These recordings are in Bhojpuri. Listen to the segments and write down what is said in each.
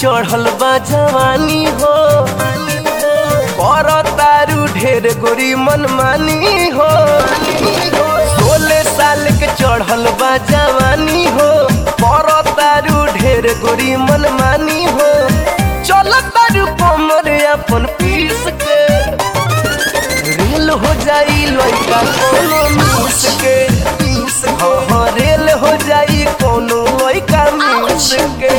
चढ़ल बा जवानी हो कर तारू ढेर गोरी मनमानी हो सोलह साल के चढ़ल बा जवानी हो कर तारू ढेर गोरी मनमानी हो चल तारू कमर अपन पीस के रेल हो जाई लड़का कोनो मिस के हाँ हाँ रेल हो जाई कोनो लड़का मिस के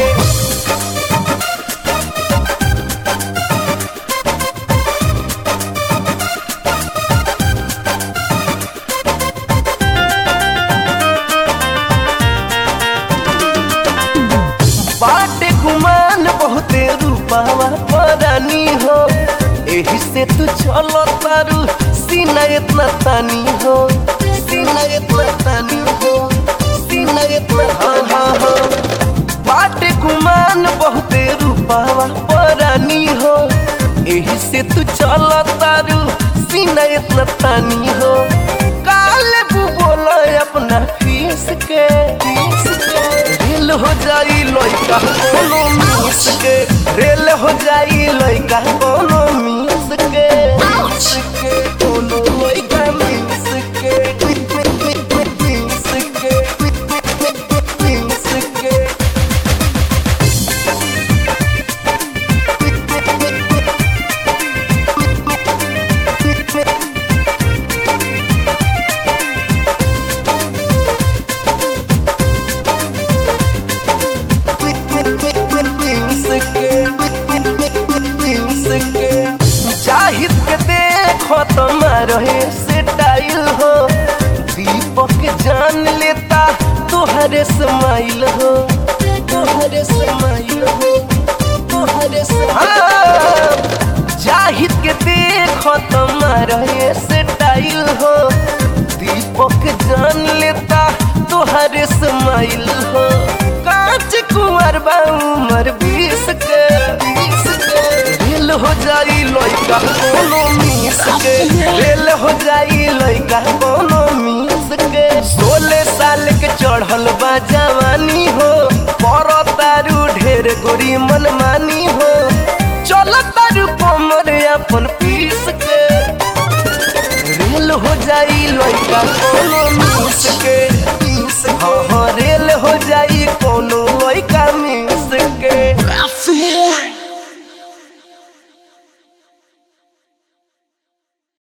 बाटे गुमान बहुते रूपावा परानी हो एही से तू चलो तारू सीना इतना तानी हो सीना इतना तानी हो सीना इतना हाँ हाँ हाँ बाटे गुमान बहुते रूपावा परानी हो एही से तू चलो तारू सीना इतना तानी हो काले बू बोला अपना फीस के फीस के रेल हो जाई लइका कोनो मिस के रेल हो जाई लइका कोनो मिस के मिस के कोनो लइका मिस के मिस के मिस के जाहिद के देखो तुम्हारे स्टाइल हो दीपक जान लेता तुहरे स्माइल हो तुहरे स्माइल हो तुहरे हाँ, जाहिद के देखो तुम्हारे स्टाइल हो दीपक जान लेता तुहरे स्माइल हो कांच कुंवर बा उमर बीस के बीस के रेल हो जाई लइका कोनो मिस के रेल हो जाई लइका कोनो मिस के सोलह साल के चढ़ल बा जवानी हो पर तारू ढेर गोरी मनमानी हो चल तारू कमर अपन पीस के रेल हो जाई लइका कोनो